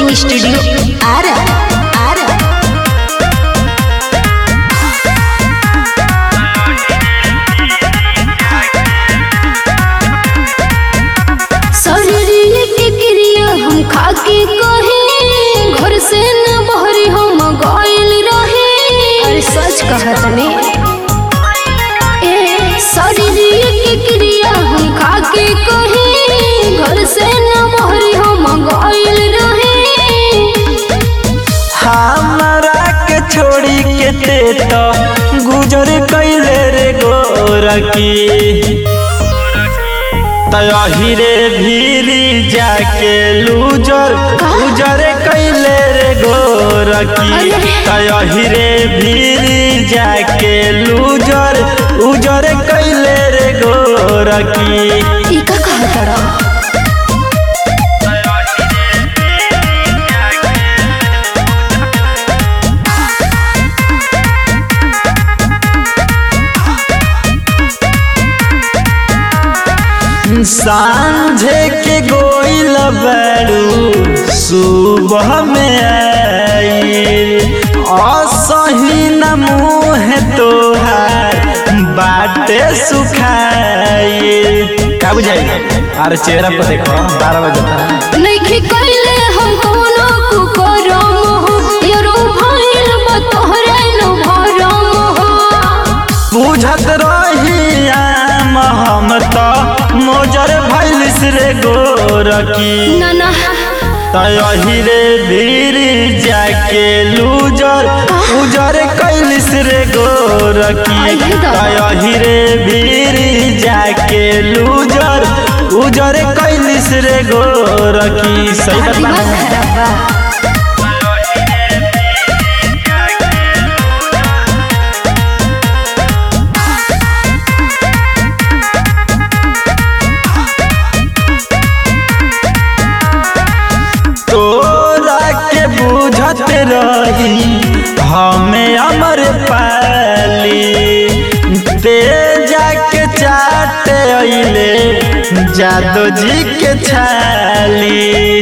Recording studio Ara Ara शरीर के क्रिया हम खाके कहे घर से न बहरी हम गइल रहे अरे सच कहत ने ए शरीर के क्रिया हम खाके कहे घर से न बहरी हम गइल रहे हमरा के छोड़ी के ते तो गुजर कैले रे गोरकी तही रे भीरी जाके लूजर गुजर कैले रे गोरकी तही रे भीरी जाके लूजर उजर कैले रे गोरकी ई का कहत रहा सांझे के गोइल बड़ू सुबह में आई असही न मुँह तोहार बाटे सुखाई का बुझाई अरे चेहरा पर देखो बारह बजे नइखे कइले हम कोनो कुकरम हो यरो भइल बा तोहरे न भरम हो बुझत रही आम हम तो मोजर भैलिस रे गोरकी ना ना तही रे भीड़ जाके लूजर उजर कैलिस रे गोरकी आइए दादा। तही रे भीड़ जाके लूजर उजर कैलिस रे गोरकी सही दिमाग बता खराब बा तोरा के बुझत रही हमें अमर पाली ते जाके चाट अइले जादो जी के छाली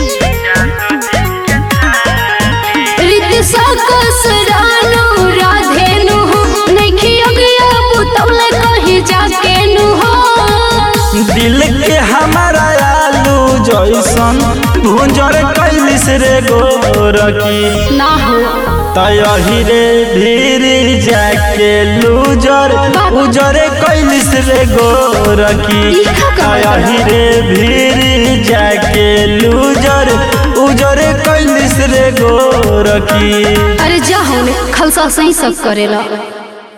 रीति सकस रानो राधेनु हो नइखे अगिया पुतौले कहीं जाके नु हो दिल के हमारा आलू जैसन भुंजर कैलिस रे गोरकी ना हो तही रे भीड़ जाके लूजर उजर कैलिस रे गोरकी ई का कहत तही रे भीड़ जाके लूजर उजर कैलिस रे गोरकी अरे जा होने खलसा सही सब करेला